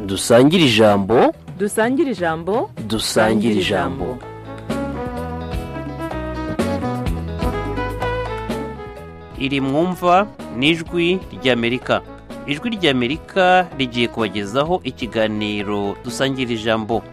dusangire ijambo dusangire ijambo dusangire ijambo iri mwumva n'ijwi ry'amerika ijwi ry'amerika rigiye kubagezaho ikiganiro dusangira ijambo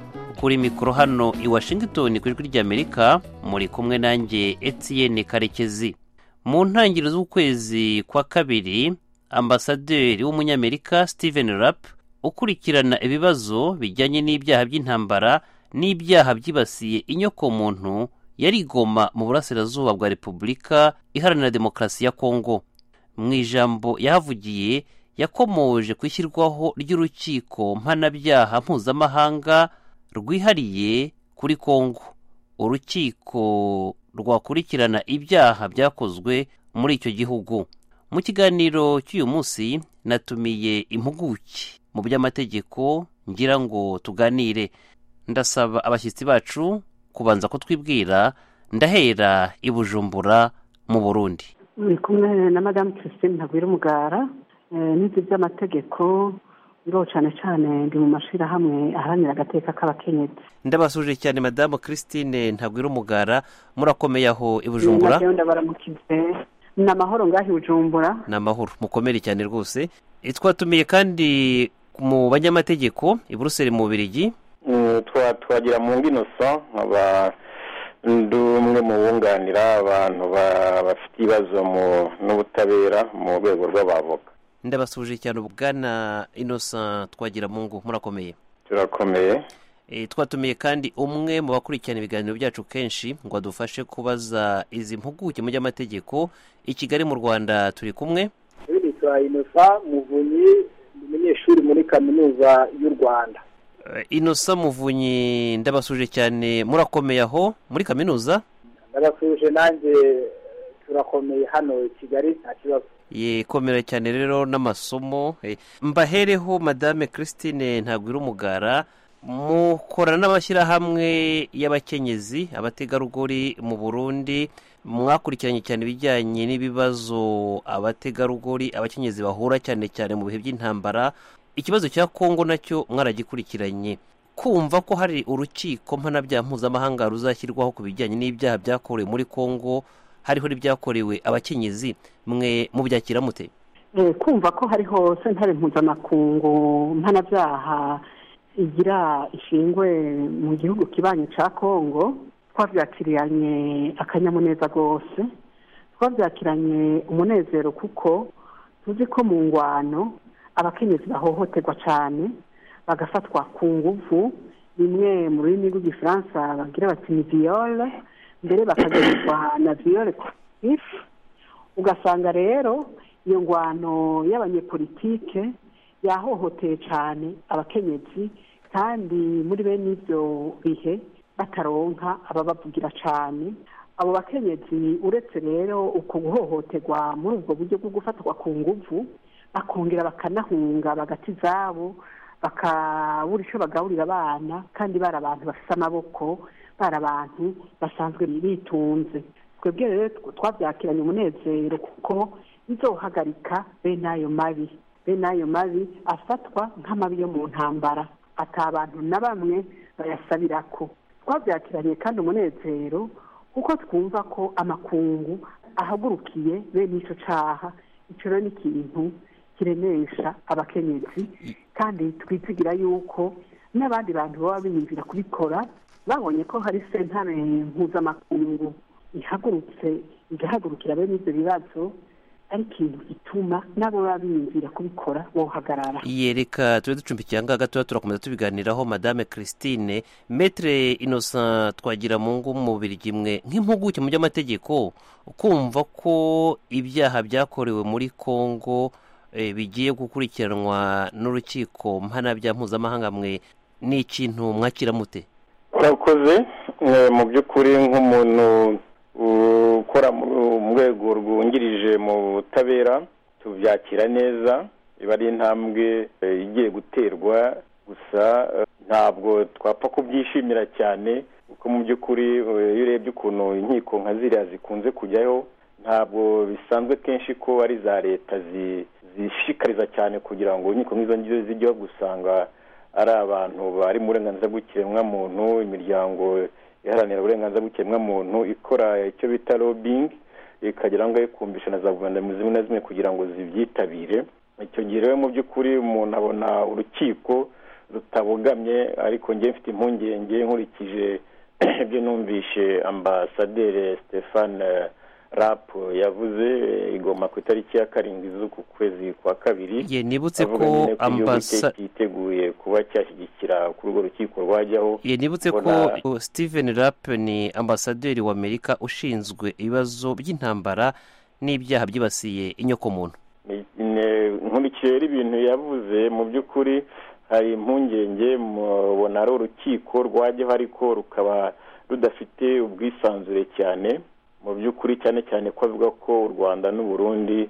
kuri mikoro hano i washington ku ijwi ry'amerika muri kumwe nanjye etiyene karekezi mu ntangiriro z'ukwezi kwa kabiri ambasaderi w'umunyamerika steven rapp ukurikirana ibibazo bijyanye n'ibyaha by'intambara n'ibyaha byibasiye inyokomuntu yari igoma mu burasirazuba bwa repubulika iharanira demokarasi ya kongo mu ijambo yahavugiye yakomoje ku ishyirwaho ry'urukiko mpanabyaha mpuzamahanga rwihariye kuri kongo urukiko rwakurikirana ibyaha byakozwe muri icyo gihugu mu kiganiro cy'uyu munsi natumiye impuguke mu by'amategeko ngira ngo tuganire ndasaba abashyitsi bacu kubanza kutwibwira ndahera i bujumbura mu burundi ni kumwe na madamu christine ntagwira umugara n'ibyo by'amategeko biriho cyane cyane ndi mu mashyirahamwe aharanira agateka k'abakenyezi ndabasuje cyane madamu christine ntagwira umugara murakomeye aho i bujumbura baramukize ni amahoro ngaho i bujumbura ni amahoro mukomere cyane rwose twatumiye kandi mu banyamategeko i buruseli mu birigi twagira mu nginosa nkaba ndi umwe mu bunganira abantu bafite ibibazo n'ubutabera mu rwego rw'abavoka ndabasuje cyane ubwana inosa twagira mu ngo murakomeye turakomeye Eh, twatumiye kandi umwe mu bakurikirana ibiganiro byacu kenshi ngo adufashe kubaza izi mpuguke mu by'amategeko i kigali mu rwanda turi kumwe uyu ni turayinosa muvunyi ni umunyeshuri muri kaminuza y'u rwanda Eh, inosa muvunyi ndabasuje cyane murakomeye aho muri kaminuza ndabasuje nanjye turakomeye hano i kigali nta kibazo ye komera cyane rero n'amasomo eh, mbahereho madame christine ntagwira umugara mukorana n'amashyirahamwe y'abakenyezi abategarugori mu burundi mwakurikiranye cyane ibijyanye n'ibibazo abategarugori abakenyezi bahura cyane cyane mu bihe by'intambara ikibazo cya kongo nacyo mwaragikurikiranye kumva ko hari urukiko mpanabyaha mpuzamahanga ruzashyirwaho ku bijyanye n'ibyaha byakorewe muri kongo hariho n'ibyakorewe abakenyezi mwe mubyakira mute Eh, kumva ko hariho sentare mpuzamakungu mpanabyaha igira ishingwe mu gihugu kibanyi cya kongo twabyakiranye akanyamuneza rwose twabyakiranye umunezero kuko tuzi ko mu ngwano abakenyezi bahohoterwa cyane bagafatwa ku nguvu bimwe mu rurimi rw'igifaransa bagira bati ni viyore mbere bakagenerwa na viyore ifu ugasanga rero iyo ngwano y'abanyepolitike yahohoteye cyane abakenyezi kandi muri bene ibyo bihe bataronka ababavugira cyane abo bakenyezi uretse rero uko guhohoterwa muri ubwo buryo bwo gufatwa ku nguvu bakongera bakanahunga bagati izabo bakabura icyo bagaburira abana kandi bari abantu bafite amaboko bari abantu basanzwe bitunze twebwe rero twabyakiranye umunezero kuko bizohagarika bene ayo mabi bene ayo mabi afatwa nk'amabi yo mu ntambara atabantu na bamwe bayasabira ko twabyakiranye kandi umunezero kuko twumva ko amakungu ahagurukiye bene icyo caha icyo rero ni ikintu kiremesha abakenyezi kandi twizigira yuko n'abandi bantu baba biyumvira kubikora babonye ko hari sentare mpuzamakungu ihagurutse igahagurukira bene ibyo bibazo ari ikintu gituma nabo baba biyumvira kubikora bohagarara Ye, reka tube ducumbikiye aha ngaha gatoya turakomeza tubiganiraho madame christine metre innocent twagira mu ngo umubiri imwe nk'impuguke mu by'amategeko kumva ko ibyaha byakorewe muri congo eh, bigiye gukurikiranwa n'urukiko mpanabyaha mpuzamahanga mwe ni ikintu mwakira mute turakoze eh, mu by'ukuri nk'umuntu ukora mu- mu rwego rwungirije mu butabera tubyakira neza iba ari intambwe eh, igiye guterwa gusa eh, ntabwo twapfa kubyishimira cyane kuko mu by'ukuri eh, iyo urebye ukuntu inkiko nka ziriya zikunze kujyaho ntabwo bisanzwe kenshi ko ari za leta zi- zishishikariza cyane kugira ngo inkiko nk'izo ngizo zijyeho gusanga ari abantu bari mu burenganzira bw'ikiremwamuntu imiryango iharanira uburenganzira bw'ikiremwamuntu ikora icyo bita lobbying ikagira ngo kumvisha na za guverinoma zimwe na zimwe kugira ngo zibyitabire icyo gihe rero mu by'ukuri umuntu abona urukiko rutabogamye ariko njye mfite impungenge nkurikije ibyo numvishe ambasaderi stéphane rap yavuze igomba ku itariki ya karindwi z'uku kwezi kwa kabiri ye nibutse avuga ko nyine ko igihugu cye ambasa cyiteguye kuba cyashyigikira kuri urwo rukiko rwajyaho ye nibutse Mbona- ko steven rapp ni ambasaderi w'amerika ushinzwe ibibazo by'intambara n'ibyaha byibasiye inyokomuntu Ne- nkurikije rero ibintu yavuze mu by'ukuri hari impungenge mubona ari urukiko rwajyaho ariko rukaba rudafite ubwisanzure cyane mu by'ukuri cyane cyane ko avuga ko u rwanda n'u burundi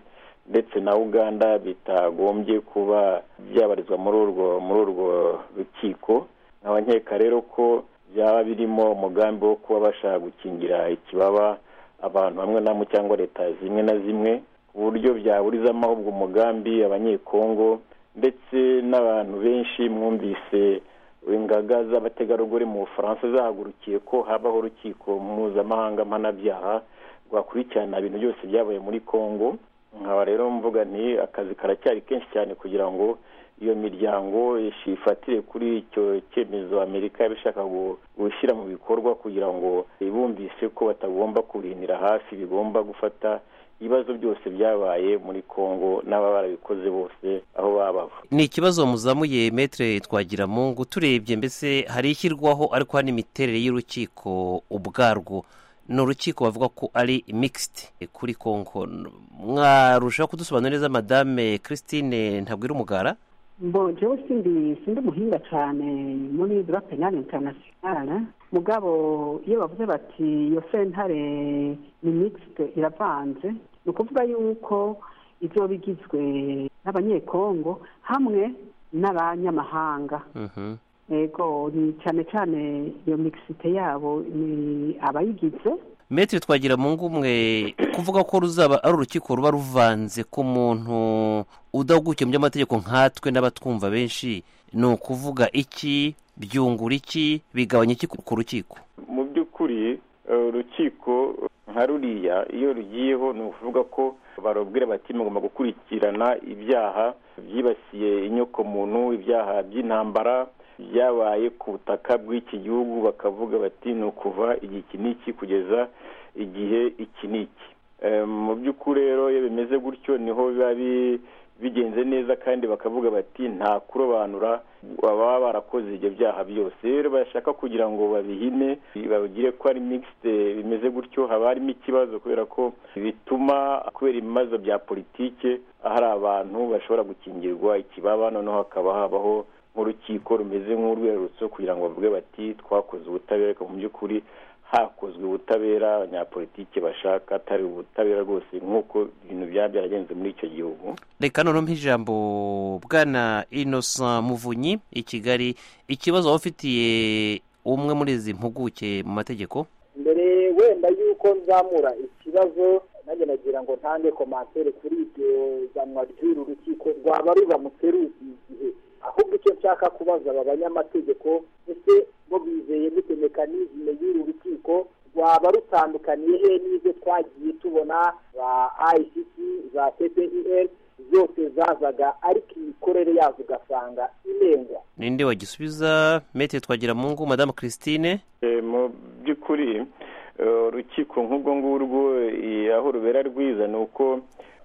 ndetse na uganda bitagombye kuba byabarizwa muri urwo muri urwo rukiko nkaba nkeka rero ko byaba birimo umugambi wo kuba bashaka gukingira ikibaba abantu bamwe na bamwe cyangwa leta zimwe na zimwe ku buryo byaburizamo ahubwo umugambi abanyekongo ndetse n'abantu benshi mwumvise ingaga z'abategarugori mu bufaransa zahagurukiye ko habaho urukiko mpuzamahanga mpanabyaha rwakurikirana ibintu byose byabaye muri kongo nkaba rero mvuga nti akazi karacyari kenshi cyane kugira ngo iyo miryango ifatire kuri icyo cyemezo amerika yaba ishaka gu- gushyira mu bikorwa kugira ngo bumvise ko batagomba kurindira hafi bigomba gufata ibibazo byose byabaye muri kongo n'ababa barabikoze bose aho baba bava ni ikibazo muzamuye metere twagiramungu turebye mbese hari ishyirwaho ariko hari n'imiterere y'urukiko ubwarwo ni urukiko bavuga ko ari mixed kuri kongo mwarushaho kudusobanurira neza madame christine ntabwira umugara mbo jewe sindi sindi muhinga cyane muri droit penal international mugabo iyo bavuze bati iyo sentare ni mixte iravanze ni ukuvuga yuko ibyo bigizwe n'abanyekongo hamwe n'abanyamahanga Mhm. yego ni cyane cyane iyo mixite yabo ni abayigize metere twagira mu ngo umwe kuvuga ko ruzaba ari urukiko ruba ruvanze ku muntu udahugukiye mu by'amategeko nkatwe n'abatwumva benshi ni ukuvuga iki byungura iki bigabanya iki ku rukiko mu by'ukuri eh, urukiko nka ruriya iyo rugiyeho ni ukuvuga ko barubwira bati mugomba gukurikirana ibyaha byibasiye inyoko muntu ibyaha by'intambara byabaye ku butaka bw'iki gihugu bakavuga bati ni ukuva igihe iki n'iki kugeza igihe iki n'iki Eh, mu by'ukuri rero iyo bimeze gutyo niho biba bi- bigenze neza kandi bakavuga bati nta kurobanura baba barakoze ibyo byaha byose rero bashaka kugira ngo babihine babigire ko ari mixed bimeze gutyo haba harimo ikibazo kubera ko bituma kubera ibibazo bya politike hari abantu bashobora gukingirwa ikibaba noneho hakaba habaho nk'urukiko rumeze nk'urwerurutso kugira ngo bavuge bati twakoze ubutabera ariko mu by'ukuri hakozwe ubutabera abanyapolitike bashaka atari ubutabera rwose nk'uko ibintu byaba byaragenze muri icyo gihugu reka noneho ijambo bwana innocent muvunyi i kigali ikibazo waba ufitiye umwe muri izi mpuguke mu mategeko mbere wenda yuko nzamura ikibazo nanjye nagira ngo ntange komantere kuri iryo zanwa ry'uru rukiko rwaba ruramutse ruzi igihe ahubwo icyo nshaka kubaza aba banyamategeko ese bo bizeye gute mekanizme y'uru rukiko rwaba rutandukaniye he n'ibyo twagiye tubona za icc za tpir zose zazaga ariko imikorere yazo ugasanga inengwa ninde wagisubiza metere twagira mu ngo madame christine Eh, mu by'ukuri eh, urukiko nk'ubwo ngurwo eh, aho rubera rwiza ni uko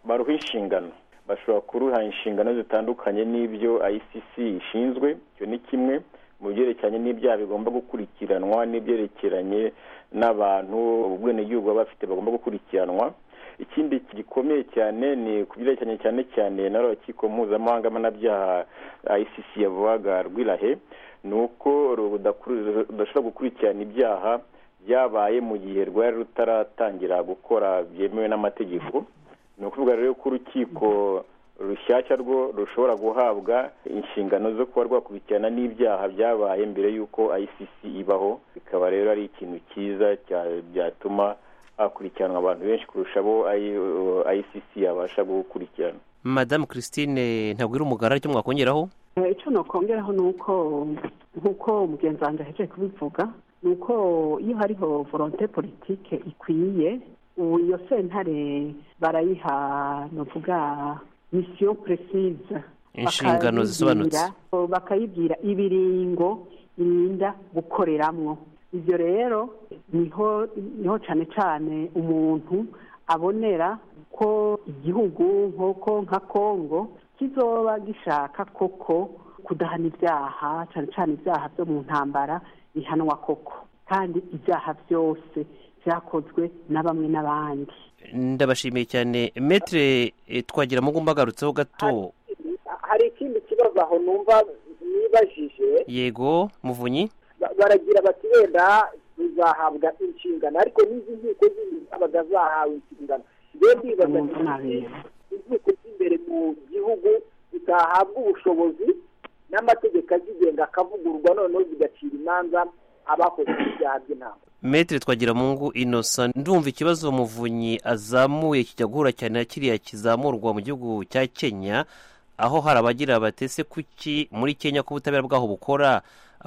baruha inshingano bashobora kuruha inshingano zitandukanye n'ibyo icc ishinzwe icyo ni kimwe mu byerekeranye n'ibyaha bigomba gukurikiranwa n'ibyerekeranye n'abantu ubwenegihugu baba bafite bagomba gukurikiranwa ikindi gikomeye cyane ni ku byerekeranye cyane cyane na rukiko mpuzamahanga mpanabyaha icc yavugaga rwirahe ni uko rudakuru- rudashobora gukurikirana ibyaha byabaye mu gihe rwari rutaratangira gukora byemewe n'amategeko ni ukuvuga rero ko urukiko rushyashya rwo rushobora guhabwa inshingano zo kuba rwakurikirana n'ibyaha byabaye mbere y'uko icc ibaho bikaba rero ari ikintu cyiza cya- byatuma hakurikiranwa abantu benshi kurusha abo I- icc yabasha gukurikirana madame christine ntabwira umugara icyo mwakongeraho icyo nokongeraho ni uko nk'uko umugenzi wanjye ahejeje kubivuga ni uko iyo hariho volonte politike ikwiye ubu iyo sentare barayiha nuvuga misiyo precise Inshingano zisobanutse. bakayibwira- bakayibwira ibiringo irinda gukoreramwo ibyo rero niho niho cyane cyane umuntu abonera ko igihugu nk'uko nka kongo kizoba gishaka koko kudahana ibyaha cyane cyane ibyaha byo mu ntambara bihanwa koko kandi ibyaha byose byakozwe na bamwe n'abandi ndabashimiye cyane metere twagira ngo mbagarutseho gato hari ikindi kibazo aho numva nibajije yego muvunyi ba- baragira bati wenda tuzahabwa inshingano ariko n'izi nkiko zindi zabaga zahawe inshingano rero ndibaza Numva nabi. inkiko z'imbere mu gihugu zitahabwa ubushobozi n'amategeko azigenga akavugururwa noneho zigacira imanza abakoze ibyaha by'intambara metere twagira ngo inosa ndumva ikibazo muvunyi azamuye kijya guhura cyane na kiriya kizamurwa mu gihugu cya kenya aho hari abagira batese kuki muri kenya ko ubutabera bwaho bukora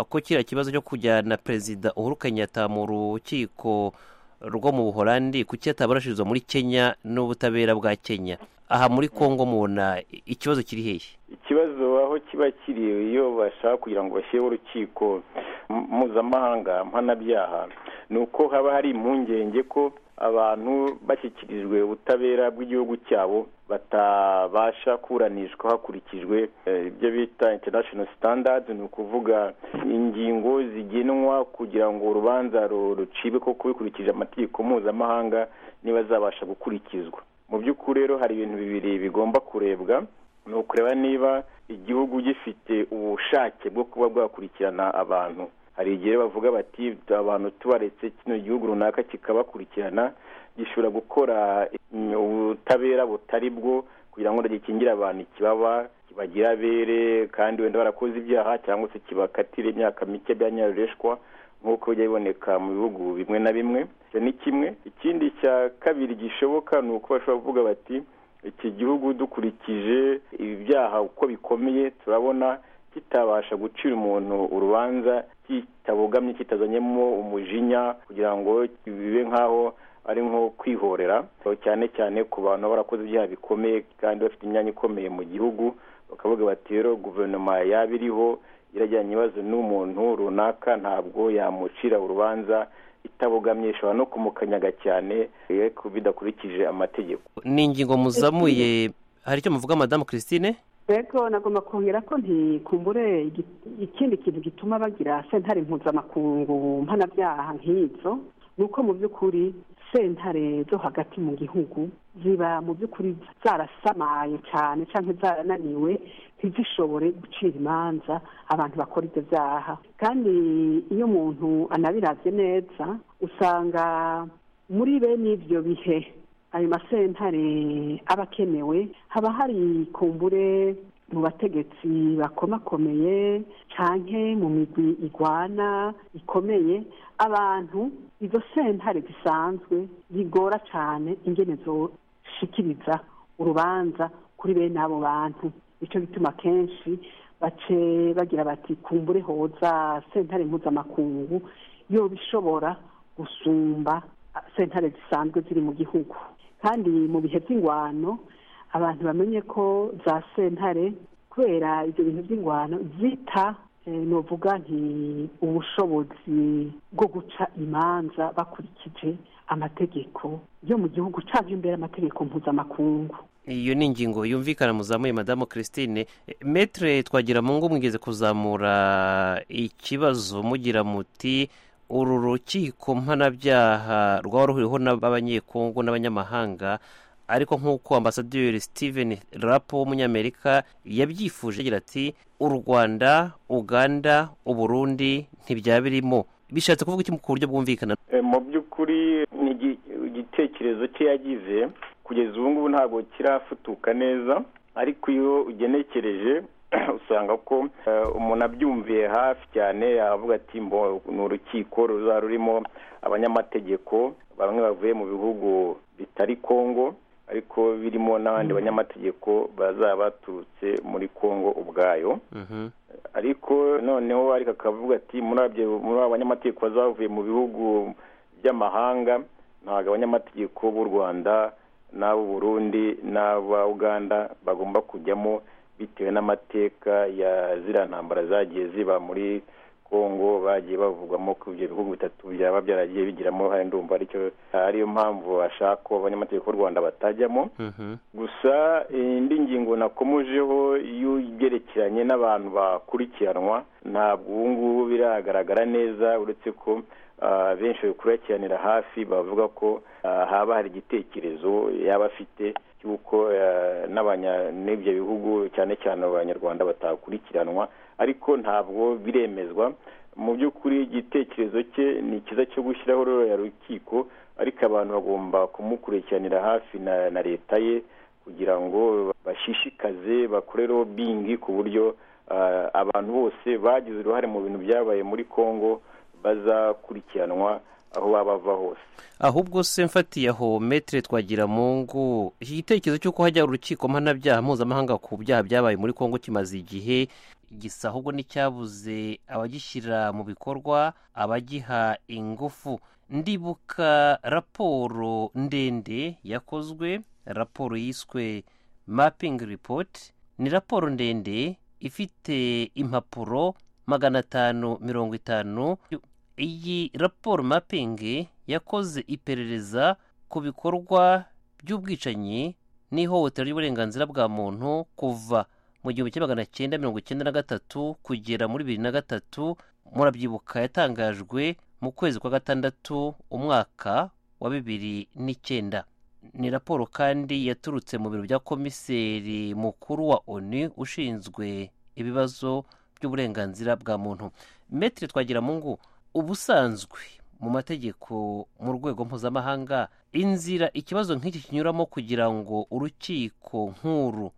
ko kiriya kibazo cyo kujyana perezida uhuru kenyatta mu rukiko rwo mu buholandi kuki yatabarishirizwa muri kenya n'ubutabera bwa kenya aha muri kongo mubona ikibazo kiri hehe ikibazo aho kiba kiri iyo bashaka kugira ngo bashyireho urukiko m- mpuzamahanga mpanabyaha ni uko haba hari impungenge ko abantu bashyikirijwe ubutabera bw'igihugu cyabo batabasha kuburanishwa hakurikijwe eh, ibyo bita international standards ni ukuvuga ingingo zigenwa kugira ngo urubanza ru- rucibe koko bikurikije amategeko mpuzamahanga niba zabasha gukurikizwa mu by'ukuri rero hari ibintu bibiri bigomba kurebwa ni ukureba niba igihugu gifite ubushake bwo kuba bwakurikirana abantu hari igihe bavuga bati abantu tubaretse kino gihugu runaka kikabakurikirana gishobora gukora mm, ubutabera butari bwo kugira ngo gikingire abantu ikibaba kibagira abere kandi wenda barakoze ibyaha cyangwa se kibakatire imyaka mike byanyarureshwa nk'uko bijya biboneka mu bihugu bimwe na bimwe icyo ni kimwe ikindi cya kabiri gishoboka ni uko bashobora kuvuga bati iki gihugu dukurikije ibyaha uko bikomeye turabona kitabasha gucira umuntu urubanza kitabogamye kitazanyemo umujinya kugira ngo bibe nk'aho ari nko kwihorera cyane cyane ku bantu baba barakoze ibyaha bikomeye kandi bafite imyanya ikomeye mu gihugu bakavuga bati rero guverinoma yaba iriho irajyanye ibibazo n'umuntu runaka ntabwo yamucira urubanza itabogamye ishobora no kumukanyaga cyane eh, bidakurikije amategeko ni ingingo muzamuye hari icyo muvuga madamu christine rero nagomba kongera ko ntikumbure igi- ikindi kintu gituma bagira sentare mpuzamakungu mpanabyaha nk'izo ni uko mu by'ukuri sentare zo hagati mu gihugu ziba mu by'ukuri zarasamaye cyane cyangwa zarananiwe ntizishobore gucira imanza abantu bakora ibyo byaha kandi iyo umuntu anabirabye neza usanga muri bene ibyo bihe ayo masentare aba akenewe haba hari kumbure mu bategetsi bakomakomeye canke mu migwi igwana ikomeye abantu izo sentare zisanzwe zigora cane ingene zoshikiriza urubanza kuri bene abo bantu nico bituma kenshi bace bagira bati kumbure hoza sentare mpuzamakungu yobishobora gusumba sentare zisanzwe ziri mu gihugu kandi mu bihe by'ingwano abantu bamenye ko za sentare kubera ibyo bintu by'ingwano zita eh, novuga nti ubushobozi bwo guca imanza bakurikije amategeko yo mu gihugu cyangwa imbere amategeko mpuzamakungu iyo ni ingingo yumvikana muzamuye madamu christine metere twagira mu ngo mwigeze kuzamura ikibazo mugira muti uru rukiko mpanabyaha rwaba ruhuriweho n'abanyekongo n'abanyamahanga ariko nk'uko ambasaderi steven rapo w'umunyamerika yabyifuje agira ati u rwanda uganda uburundi ntibyaba birimo bishatse kuvuga iki ku buryo bwumvikana Eh, mu by'ukuri ni igi- igitekerezo cye yagize kugeza ubu ngubu ntabwo kirafutuka neza ariko iyo ugenekereje usanga ko eh, umuntu abyumviye hafi cyane yavuga ati mbo ni urukiko ruzaba rurimo abanyamategeko bamwe bavuye mu bihugu bitari kongo ariko birimo n'abandi banyamategeko bazaba baturutse muri kongo ubwayo Mhm. ariko noneho ariko akavuga ati muri abye- muri abo banyamategeko bazavuye mu bihugu by'amahanga ntabwo abanyamategeko b'u rwanda n'ab'u burundi n'aba uganda bagomba kujyamo bitewe n'amateka ya ziriya ntambara zagiye ziba muri kongo bagiye bavugwamo ko ibyo bihugu bitatu byaba byaragiye bigiramo uruhare ndumva aricyo ariyo mpamvu bashaka ko abanyamategeko b'u rwanda batajyamo Mhm. gusa indi ngingo nakomojeho y'ibyerekeranye n'abantu bakurikiranwa ntabwo ubu ngubu biragaragara neza uretse ko ah, benshi babikurikiranira hafi bavuga ko ah, haba hari igitekerezo yaba afite cy'uko ah, n'abanya- n'ibyo bihugu cyane cyane abanyarwanda batakurikiranwa ariko ntabwo biremezwa mu by'ukuri igitekerezo cye ni cyiza cyo gushyiraho ruriya rukiko ariko abantu bagomba kumukurikiranira hafi na, na leta ye kugira ngo bashishikaze bakore lobbying ku buryo ah, abantu bose bagize uruhare mu bintu byabaye muri Congo bazakurikiranwa aho baba bava hose ahubwo se mfatiye aho metere twagira mungu iki gitekerezo cy'uko hajya urukiko mpanabyaha mpuzamahanga ku byaha byabaye muri kongo kimaze igihe gisa ahubwo n'icyabuze abagishyira mu bikorwa abagiha ingufu ndibuka raporo ndende yakozwe raporo yiswe mapping report ni raporo ndende ifite impapuro magana atanu mirongo itanu iyi raporo mapping yakoze iperereza ku bikorwa by'ubwicanyi n'ihohotera ry'uburenganzira bwa muntu kuva mu gihumbi kimwe magana cyenda mirongo icyenda na gatatu kugera muri bibiri na gatatu murabyibuka yatangajwe mu kwezi kwa gatandatu umwaka wa bibiri n'icyenda ni raporo kandi yaturutse mu biro bya komiseri mukuru wa onu ushinzwe ibibazo by'uburenganzira bwa muntu metere twagiramungu ubusanzwe mu mategeko mu rwego mpuzamahanga inzira ikibazo nk'iki kinyuramo kugira ngo urukiko nk'uru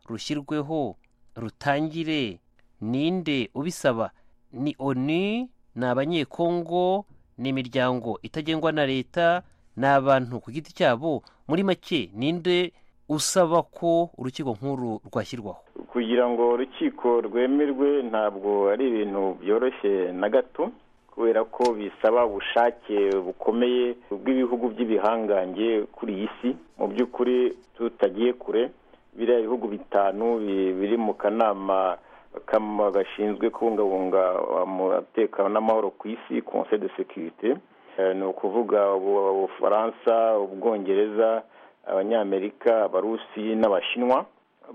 rushyirweho rutangire ninde ubisaba ni oni ni abanyekongo ni imiryango itagengwa na leta ni abantu ku giti cyabo muri make ninde usaba ko urukiko nk'uru rwashyirwaho kugira ngo urukiko rwemerwe ntabwo ari ibintu byoroshye na gato kubera ko bisaba ubushake bukomeye bw'ibihugu by'ibihangange kuri iyi si mu by'ukuri tutagiye kure biriya bihugu bitanu bi- biri mu kanama kama- gashinzwe kubungabunga umutekano n'amahoro ku isi conseil de sécurité Eh, ni ukuvuga ubu- ubufaransa ubwongereza abanyamerika abarusi n'abashinwa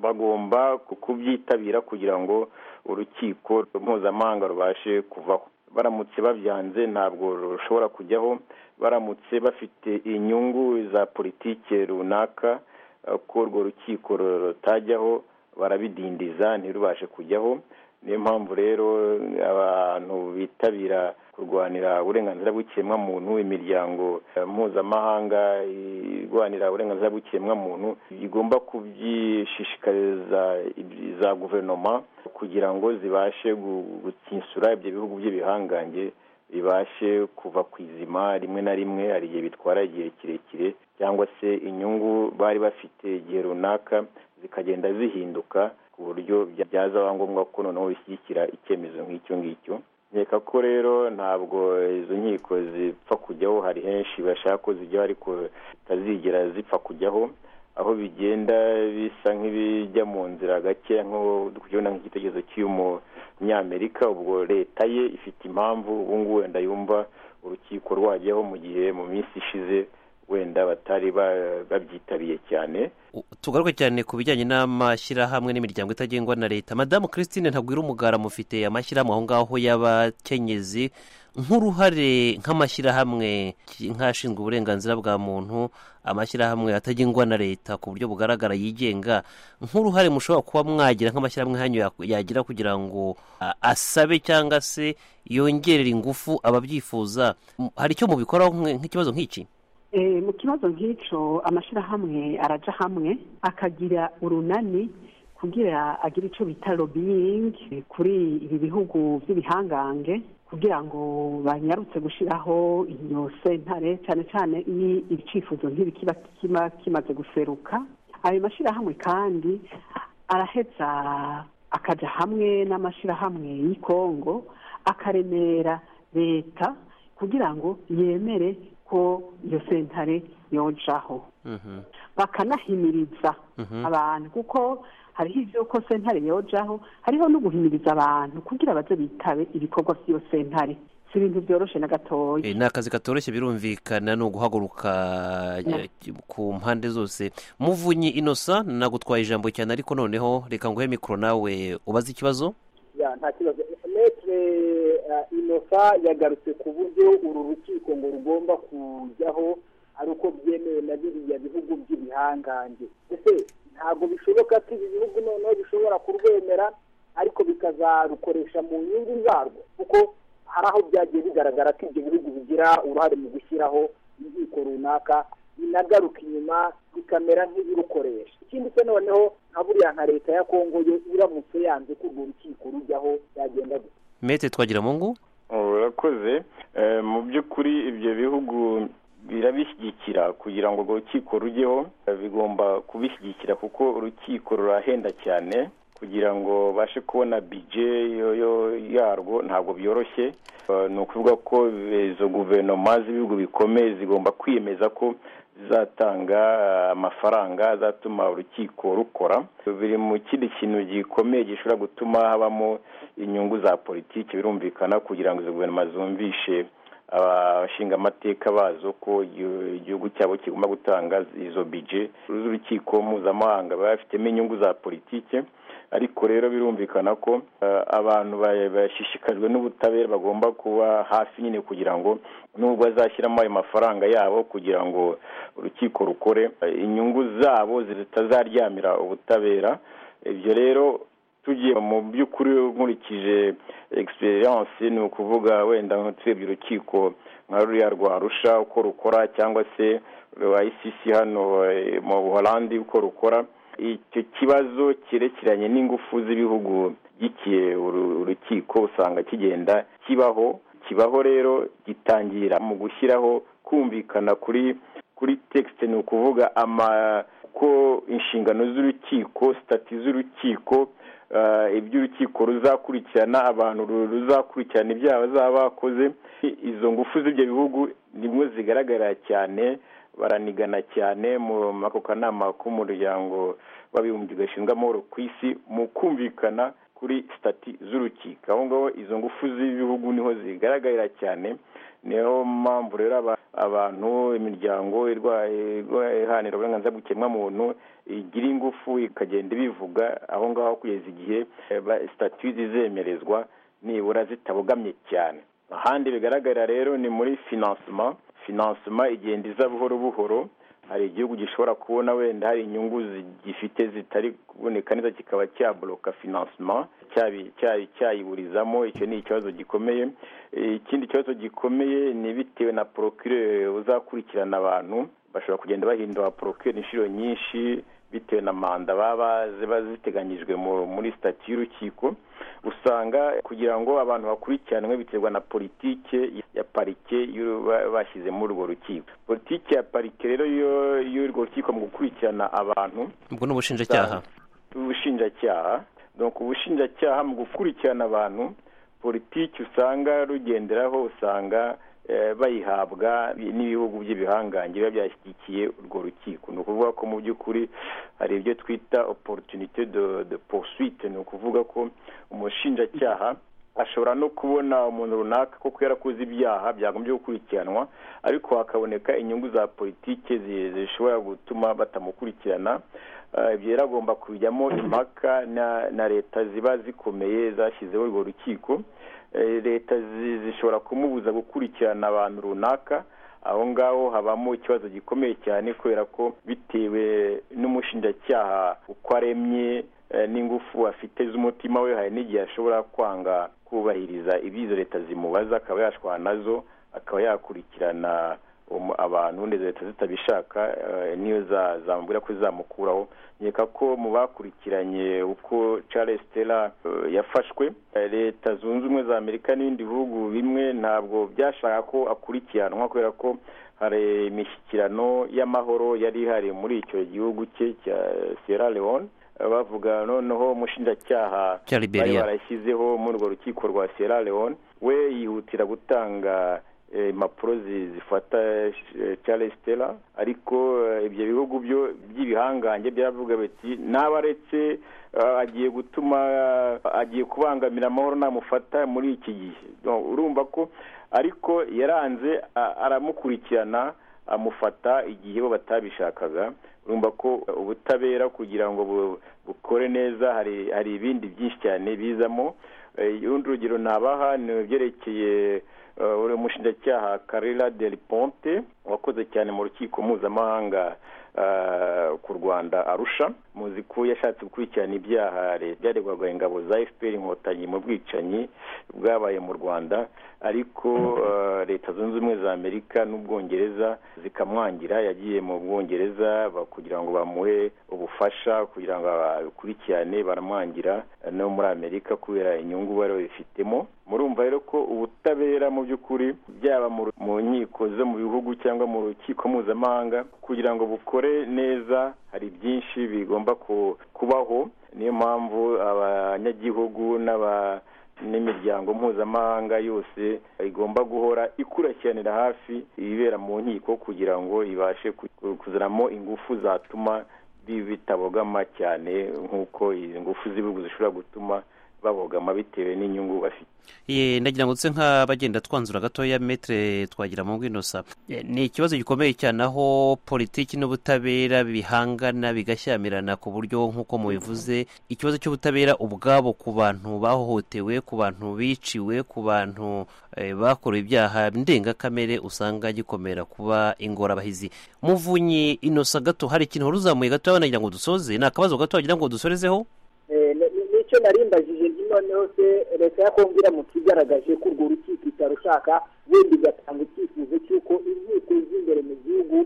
bagomba ku- kubyitabira kugira ngo urukiko mpuzamahanga rubashe kuvaho baramutse babyanze ntabwo rushobora kujyaho baramutse bafite inyungu za politike runaka eh, ko urwo rukiko rutajyaho barabidindiza ntirubashe kujyaho niyo mpamvu rero abantu bitabira kurwanira uburenganzira bw'ikiremwamuntu imiryango eh, mpuzamahanga irwanira uburenganzira bw'ikiremwamuntu igomba kubyishishikariza ibi- za guverinoma kugira ngo zibashe gu- gutsinsura ibyo bihugu by'ibihangange bibashe kuva ku izima rimwe na rimwe hari igihe bitwara igihe kirekire cyangwa se inyungu bari bafite igihe runaka zikagenda zihinduka ku buryo bya- byazaba ngombwa ko noneho bishyigikira icyemezo nk'icyo ngicyo nkeka ko rero ntabwo izo nkiko zipfa kujyaho hari henshi bashaka ko zijyaho ariko zitazigera zipfa kujyaho aho bigenda bisa nk'ibijya mu nzira gake nk'ubu kubona nk'igitekerezo cy'umunyamerika ubwo leta ye ifite impamvu ubu ngubu wenda yumva urukiko rwajyaho mu gihe mu minsi ishize wenda batari ba- babyitabiriye cyane U- tugaruke cyane ku bijyanye n'amashyirahamwe n'imiryango itagengwa na leta madamu christine ntagwira umugara mufite amashyirahamwe aho ngaho y'abakenyezi nk'uruhare nk'amashyirahamwe ki- nk'ashinzwe uburenganzira bwa muntu amashyirahamwe atagengwa na leta ku buryo bugaragara yigenga nk'uruhare mushobora kuba mwagira nk'amashyirahamwe hanyu ya- yagira kugira ngo a- asabe cyangwa se yongerera ingufu ababyifuza M- hari icyo mubikoraho nk'e- nk'ikibazo nk'iki Eh, mu kibazo nk'icyo amashyirahamwe araja hamwe akagira urunani kugira agire icyo bita lobbying kuri ibi bihugu by'ibihangange kugira ngo banyarutse gushyiraho iyo sentare cyane cyane iyo icyifuzo ntibikiba kiba kimaze guseruka ayo mashyirahamwe kandi araheza akajya hamwe n'amashyirahamwe y'i kongo akaremera leta kugira ngo yemere ko iyo sentare yojaho Mhm. bakanahimiriza Mhm. abantu kuko hariho ibyo ko sentare yojaho hariho no guhimiriza abantu kugira baze bitabe ibikorwa by'iyo sentare si ibintu byoroshye na gatoya Eh, ni akazi katoroshye birumvikana ni uguhaguruka eh, ku mpande zose muvunyi inosa nagutwaye ijambo cyane ariko noneho reka nguhe mikoro nawe ubaze ikibazo Ya, nta kibazo metre uh, inosa yagarutse ku buryo uru rukiko ngo rugomba kujyaho ari uko byemewe na biriya bihugu by'ibihangange ese ntabwo bishoboka ko ibi bihugu noneho bishobora kurwemera ariko bikazarukoresha mu nyungu zarwo kuko hari aho byagiye bigaragara ko ibyo bihugu bigira uruhare mu gushyiraho inkiko runaka binagaruka inyuma bikamera nk'ibirukoresha ikindi cyo noneho nka buriya nka leta ya kongo yo iramutse yanze ko urwo rukiko rujyaho byagenda gute mete twagira mu ngo urakoze Eh, mu by'ukuri ibyo bihugu birabishyigikira kugira ngo urwo rukiko rujyeho eh, bigomba kubishyigikira kuko urukiko rurahenda cyane kugira ngo bashe kubona bije yo- yo- yarwo ntabwo byoroshye Eh, ni ukuvuga ko eh, izo guverinoma z'ibihugu bikomeye zigomba kwiyemeza ko zizatanga eh, amafaranga azatuma urukiko rukora biri mu kindi kintu gikomeye gishobora gutuma habamo inyungu za politiki birumvikana kugira ngo izo guverinoma zumvishe abashinga amateka bazo ko iyo- igihugu cyabo kigomba gutanga izo bije z'urukiko mpuzamahanga baba bafitemo inyungu za politiki ariko rero birumvikana ko eh, abantu ba- bashishikajwe n'ubutabera bagomba kuba hafi nyine kugira ngo nubwo azashyiramo ayo mafaranga yabo kugira ngo urukiko rukore eh, inyungu zabo zitazaryamira ubutabera ibyo rero tugiye mu by'ukuri nkurikije egisperiyanse ni ukuvuga wenda nk'utuyebye urukiko nka ruriya rwa rusha uko rukora cyangwa se rwa isisi hano eh, mu buholandi uko rukora icyo kibazo cyerekeranye n'ingufu z'ibihugu byikiye uru- urukiko usanga kigenda kibaho kibaho rero gitangira mu gushyiraho kumvikana kuri kuri tekisite ni ukuvuga ama ko inshingano z'urukiko sitati z'urukiko eh, ibyo urukiko ruzakurikirana abantu ru- ruzakurikirana ibyaha bazaba bakoze I- izo ngufu z'ibyo bihugu nimwe zigaragara cyane baranigana cyane mu muri ako kanama k'umuryango w'abibumbye gashinzwe amahoro ku isi mu kumvikana kuri sitati z'urukiko aho ngaho izo ngufu z'ibihugu niho zigaragarira cyane niyo mpamvu rero aba- abantu imiryango irwaye irwaye iharanira uburenganzira bw'ikiremwamuntu igira ingufu ikagenda ibivuga aho ngaho kugeza igihe eh, ba- statut zizemerezwa nibura zitabogamye cyane ahandi bigaragarira rero ni muri financement financement igenda iza buhoro buhoro hari igihugu gishobora kubona wenda hari inyungu zi- gifite zitari kuboneka neza kikaba cyaboloka financement cyabi- cyayi- cyayiburizamo icyo ni ikibazo gikomeye ikindi kibazo gikomeye ni bitewe na porokire uzakurikirana abantu bashobora kugenda bahindura porokire inshuro nyinshi bitewe na manda baba ziba ziteganyijwe mu- muri sitati y'urukiko usanga kugira ngo abantu bakurikiranwe biterwa na politike ya parike y'uru- ba- bashyize muri urwo rukiko politike ya parike rero yo- y'urwo rukiko mu gukurikirana abantu ubwo ni ubushinjacyaha ubushinjacyaha donc ubushinjacyaha mu gukurikirana abantu politiki usanga rugenderaho usanga eh, bayihabwa n'ibihugu by'ibihangange biba byashyigikiye urwo rukiko ni ukuvuga ko mu by'ukuri hari ibyo twita opportunité de, de poursuite ni ukuvuga ko umushinjacyaha ashobora no kubona umuntu runaka koko yarakoze ibyaha byagombye gukurikiranwa ariko hakaboneka inyungu za politike zi- zishobora gutuma batamukurikirana Eh, ibyo rero agomba kujyamo impaka na na leta ziba zikomeye zashyizeho urwo rukiko Eh, leta zi- zishobora kumubuza gukurikirana abantu runaka aho ngaho habamo ikibazo gikomeye cyane kubera ko bitewe n'umushinjacyaha uko aremye eh, n'ingufu afite z'umutima we hari n'igihe ashobora kwanga kubahiriza ibyo izo leta zimubaza akaba yashwana nazo akaba yakurikirana um- abantu ndetse leta zitabishaka eh, niyo za- zamubwira ko izamukuraho nkeka ko mu bakurikiranye uko charles Taylor eh, yafashwe eh, leta zunze ubumwe za amerika n'ibindi bihugu bimwe ntabwo byashaka ko akurikiranwa kubera ko hari imishyikirano y'amahoro yari ihari muri icyo gihugu cye cya sierra leone Eh, bavuga noneho umushinjacyaha Cya Liberia. bari barashyizeho muri urwo rukiko rwa sierra leone we yihutira gutanga eh, impapuro zi- zifata eh, charles Taylor ariko eh, ibyo bihugu byo by'ibihangange byaravuga biti naba aretse eh, agiye gutuma eh, agiye kubangamira amahoro namufata muri iki gihe Donc, urumva ko ariko yaranze a- aramukurikirana amufata igihe bo batabishakaga urumva ko ubutabera kugira ngo bu- bukore neza hari hari ibindi byinshi cyane bizamo Eh, urundi rugero nabaha ni ibyerekeye eh, uri umushinjacyaha karila del ponte wakoze cyane mu rukiko mpuzamahanga eh, ku rwanda arusha muzi ko yashatse gukurikirana ibyaha leta byaregwaga ingabo za fpr inkotanyi mu bwicanyi bwabaye mu rwanda ariko eh, leta zunze ubumwe za amerika n'ubwongereza zikamwangira yagiye mu bwongereza ba- kugira ngo bamuhe ubufasha kugira ngo bakurikirane baramwangira eh, no muri amerika kubera inyungu bari babifitemo murumva rero ko ubutabera mu by'ukuri byaba mu ru- mu nkiko zo mu bihugu cyangwa mu rukiko mpuzamahanga kugira ngo bukore neza hari byinshi bigomba ku- kubaho niyo mpamvu abanyagihugu n'aba n'imiryango mpuzamahanga yose igomba guhora ikurikiranira hafi ibibera mu nkiko kugira ngo ibashe ku- kuzanamo ingufu zatuma bi- bitabogama cyane nk'uko izi ngufu z'ibihugu zishobora gutuma babogama bitewe n'inyungu bafite ye ndagira ngo nse nk'abagenda twanzura gatoya metere twagira mu bw'inosa Eh, ni ikibazo gikomeye cyane aho politiki n'ubutabera bihangana bigashyamirana ku buryo nk'uko mubivuze ikibazo cy'ubutabera ubwabo ku bantu bahohotewe ku bantu biciwe ku bantu eh, bakorewe ibyaha ndengakamere usanga gikomera kuba ingorabahizi muvunyi inosa gato hari ikintu wari uzamuye gatoya nagira ngo dusoze ni akabazo gato wagira ngo dusorezeho Eh, ni- ni- nicyo narimbajije nzi noneho se leta ya kongo iramutse igaragaje ko urwo rukiko itarushaka wenda igatanga icyifuzo cy'uko inkiko z'imbere mu gihugu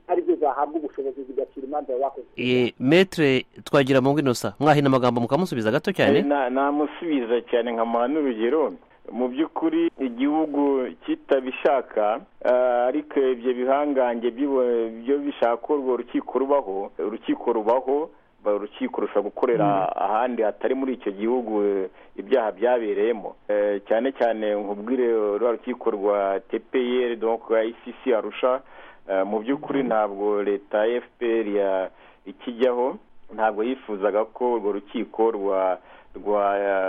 ari zo zahabwa ubushobozi zigacira imanza bakoze Eh, metre twagira mu inosa mwahina amagambo mukamusubiza gato cyane Na- namusubiza cyane nkamuha n'urugero mu by'ukuri igihugu kitabishaka ah, ariko ibyo bihangange bibo- byo bishaka ko urwo rukiko rubaho urukiko rubaho ba- urukiko rushobora gukorera ahandi hatari muri icyo gihugu eh, ibyaha byabereyemo Eh, cyane cyane nkubwire rwa rukiko rwa tpr donc icc arusha Eh, mu by'ukuri ntabwo leta ya fpr ya- ikijyaho ntabwo yifuzaga ko urwo rukiko rwa rwa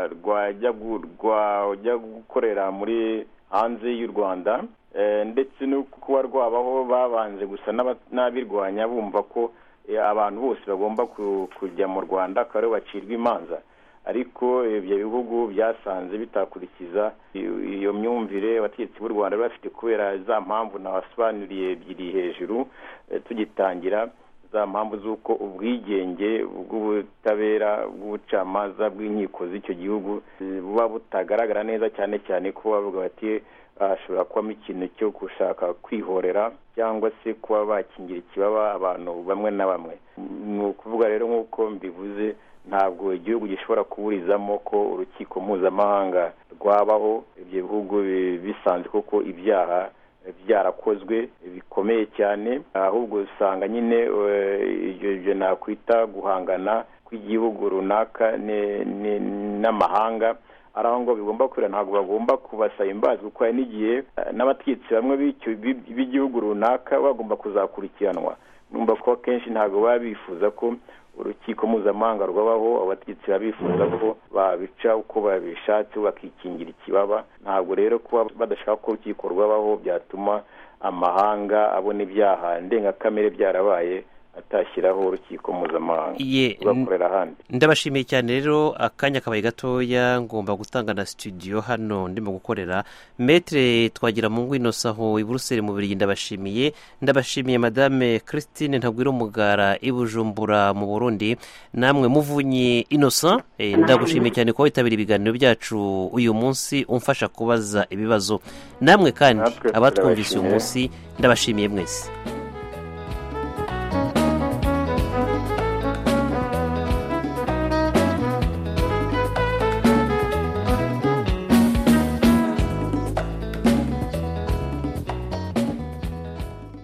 rwajya gu- rwajya gukorera muri hanze y'u rwanda Eh, ndetse no kuba rwabaho babanje gusa n'aba- n'abirwanya bumva ko eh, abantu bose bagomba ku- kujya mu rwanda akaba aribo bacirwa imanza ariko ibyo bihugu byasanze bitakurikiza iyo iyo myumvire abategetsi b'u rwanda bari bafite kubera za mpamvu nabasobanuriye ebyiri hejuru eh, tugitangira za mpamvu z'uko ubwigenge bw'ubutabera bw'ubucamanza bw'inkiko z'icyo gihugu eh, buba butagaragara neza cyane cyane ko bavuga bati hashobora kubamo ikintu cyo gushaka kwihorera cyangwa se kuba bakingira ikibaba abantu bamwe na bamwe ni ukuvuga rero nk'uko mbivuze ntabwo igihugu gishobora kuburizamo ko urukiko mpuzamahanga rwabaho ibyo bihugu bi- bisanzwe koko ibyaha byarakozwe bikomeye cyane ahubwo usanga nyine eh, ibyo ibyo nakwita guhangana kw'igihugu runaka ne- ne- n'amahanga ari aho ngo bigomba kwira ntabwo bagomba kubasaba imbazi kuko hari n'igihe eh, n'abategetsi bamwe b'icyo- b'i- b'igihugu runaka bagomba kuzakurikiranwa numva ko akenshi ntabwo baba bifuza ko urukiko mpuzamahanga rwabaho abategetsi baba bifuza ko babica uko babishatse bakikingira ikibaba ntabwo rero kuba badashaka ko urukiko rwabaho byatuma amahanga abona ibyaha ndengakamere byarabaye atashyiraho urukiko mpuzamahanga ye rwakorera ahandi ndabashimiye cyane rero akanya kabaye gatoya ngomba gutanga na studio hano ndimo gukorera metere twagira mu ngwinosa aho i buruseli mu birigi ndabashimiye ndabashimiye madame christine ntagwira umugara i bujumbura mu burundi namwe muvunyi innocent eh, ndagushimiye cyane kuba witabira ibiganiro byacu uyu munsi umfasha kubaza ibibazo namwe kandi Natwe abatwumvise uyu turabashimiye. munsi ndabashimiye mwese